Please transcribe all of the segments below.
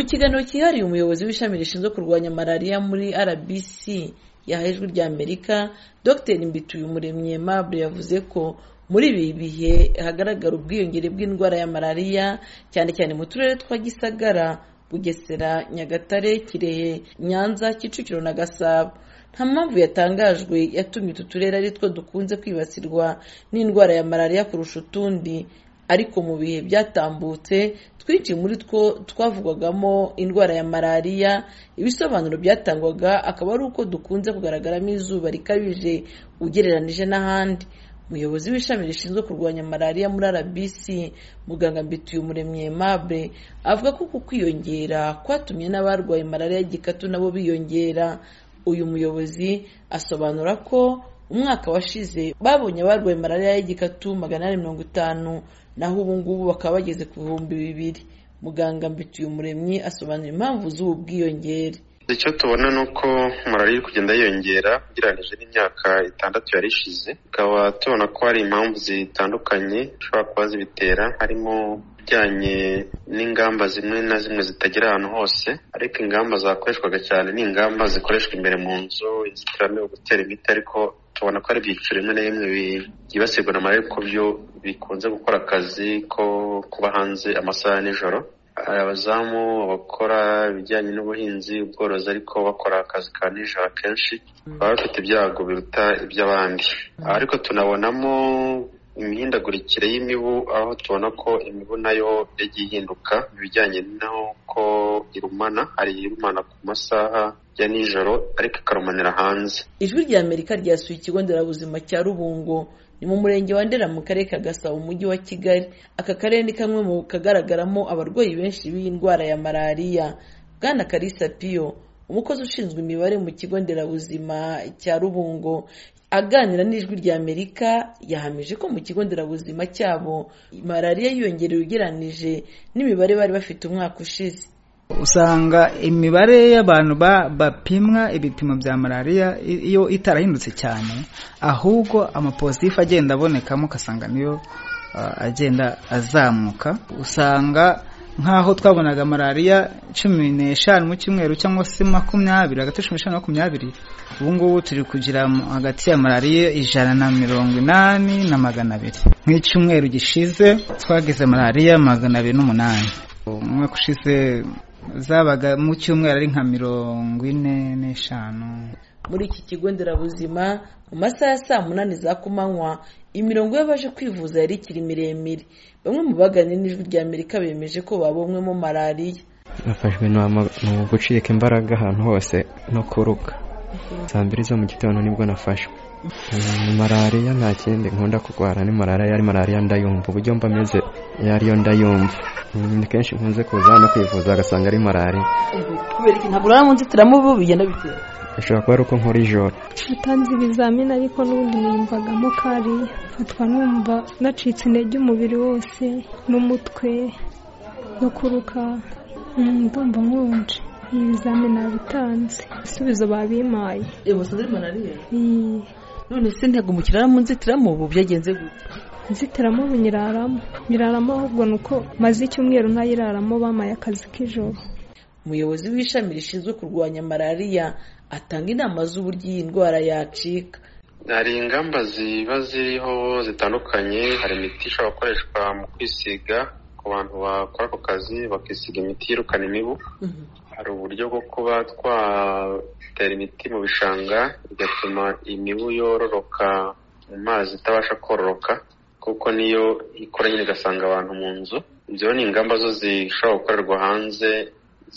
kiganiro cyihariye umuyobozi w'ishami rishinzwe kurwanya malariya muri rbc yahaye ijwi rya amerika dr mbituyumuremyi aimable yavuze ko muri ibi bihe hagaragara ubwiyongere bw'indwara ya malariya cyane cyane mu turere twa gisagara bugesera nyagatare kirehe nyanza kicukiro na gasabo nta mpamvu yatangajwe yatumye utu turere ari two dukunze kwibasirwa n'indwara ya malariya kurusha utundi ariko mu bihe byatambutse twinshi muri two twavugwagamo indwara ya malariya ibisobanuro byatangwaga akaba ari uko dukunze kugaragaramo izuba rikabije ugereranije n'ahandi umuyobozi w'ishami rishinzwe kurwanya malariya muri rbc muganga mbituyumuremyi aimable avuga ko uku kwiyongera kwatumye n'abarwaye malariya y'igikatu nabo biyongera uyu muyobozi asobanura ko umwaka washize babonye abarwaye malariya y'igikatu magana ane mirongo itanu naho ubu ngubu bakaba bageze ku bihumbi bibiri muganga mbituyumuremyi asobanura impamvu z'ubu bwiyongere icyo tubona ni uko malariya iri kugenda yiyongera ugereranyije n'imyaka itandatu yari ishize tukaba tubona ko hari impamvu zitandukanye zishobora kuba zibitera harimo ibijyanye n'ingamba zimwe na zimwe zitagera ahantu hose ariko ingamba zakoreshwaga cyane ni ingamba zikoreshwa imbere mu nzu inzitiramibu gutera imiti ariko tubona ko ari ibyiciro bimwe na bimwe byibasirwa na malariya kuko byo bikunze gukora akazi ko kuba hanze amasaha ya nijoro abazamu bakora ibijyanye n'ubuhinzi ubworozi ariko bakora akazi ka nijoro akenshi baba bafite ibyago biruta iby'abandi ariko tunabonamo imihindagurikire y'imibu aho tubona ko imibu nayo yagiye ihinduka mu bijyanye n'uko irumana hari irumana ku masaha ya nijoro ariko ikarumanira hanze ijwi rya amerika ryasuye ikigo nderabuzima cya rubungo ni mu murenge wa ndera mu karere ka gasabo umujyi wa kigali aka karere ni kamwe mu kagaragaramo abarwayi benshi b'iyi ndwara ya malariya bwana karisa piyo umukozi ushinzwe imibare mu kigo nderabuzima cya rubungo aganira n'ijwi rya amerika yahamije ko mu kigo nderabuzima cyabo malariya yiyongereye ugereranije n'imibare bari bafite umwaka ushize usanga imibare y'abantu bapimwa ibipimo bya malariya iyo itarahindutse cyane ahubwo amapositif agenda abonekamo ugasanga niyo agenda azamuka usanga nk'aho twabonaga malariya cumi n'eshanu mu cyumweru cyangwa se makumyabiri hagati ya cumi n'eshanu na makumyabiri ubu ngubu turi kugira hagati ya malariya ijana na mirongo inani na magana abiri nk'icyumweru gishize twagize malariya magana abiri n'umunani umwaka ushize zabaga mu cyumweru ari nka mirongo ine n'eshanu muri iki kigo nderabuzima mu masaha ya saa munani za kumanywa imirongo y'abaje kwivuza yari ikiri miremire bamwe mu baganye n'ijwi rya amerika bemeje ko babonywemo malariya bafashwe ni ugucika imbaraga ahantu hose no kuruka saa mbiri zo mu gitondo nibwo nafashwe malariya nta kindi nkunda kurwara ni malariya yari malariya ndayumva uburyo mba ameze yariyo ndayumva ni kenshi nkunze kuza hano kwivuza agasanga ari malariya kubera iki ntabwo urara mu nzitiramubu bigenda bitera bishobora kuba ari uko nkora ijoro natanze ibizamini ariko n'ubundi niyumvagamo kariya mfatwa numva nacitse intege umubiri wose n'umutwe no kuruka ndumva nkonje ibizamini nabitanze ibisubizo babimaye ibuze malariya none se ntego mukirara mu nzitiramubu byagenze gutya inzitiramubu nyiraramo nyiraramo ahubwo ni uko maze icyumweru ntayiraramo bamaye akazi k'ijoro umuyobozi w'ishami rishinzwe kurwanya malariya atanga inama z'uburyo iyi ndwara yacika hari ingamba ziba ziriho zitandukanye hari imiti ishobora gukoreshwa mu kwisiga ku bantu bakora ako kazi bakisiga imiti yirukana imibu hari uburyo bwo kuba twatera imiti mu bishanga bigatuma imibu yororoka mu mazi itabasha kororoka kuko niyo ikora nyine igasanga abantu mu nzu ibyo ni ingamba zo zishobora gukorerwa hanze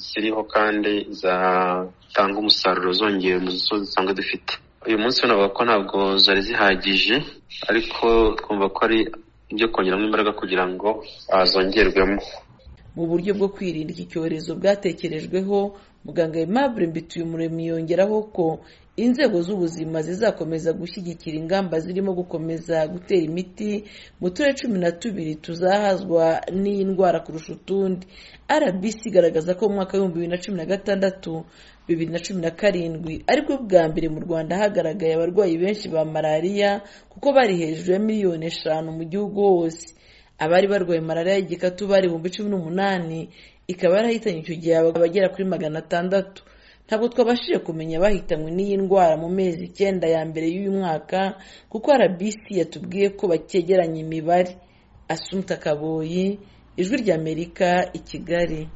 ziriho kandi zatanga umusaruro zongera mu zo dusanzwe dufite uyu munsi navuga ko ntabwo zari zihagije ariko twumva ko ari ibyo kongeramo imbaraga kugira ngo zongerwemo mu buryo bwo kwirinda iki cyorezo bwatekerejweho muganga aimable mbituyumuremyi yongeraho ko inzego z'ubuzima zizakomeza gushyigikira ingamba zirimo gukomeza gutera imiti mu turere cumi na tubiri tuzahazwa n'iyi ndwara kurusha utundi rbc igaragaza ko mu mwaka w'ibihumbi bibiri na cumi na gatandatu bibiri na cumi na karindwi aribwo bwa mbere mu rwanda hagaragaye abarwayi benshi ba malariya kuko bari hejuru ya miliyoni eshanu mu gihugu hose abari barwaye malariya y'igikatu bari ibihumbi cumi n'umunani ikaba yarahitanye icyo gihe abagera kuri magana atandatu ntabwo twabashije kumenya abahitanywe n'iyi ndwara mu mezi icyenda ya mbere y'uyu mwaka kuko rbc yatubwiye ko bakegeranya imibare asunta kaboyi ijwi ry'amerika i kigali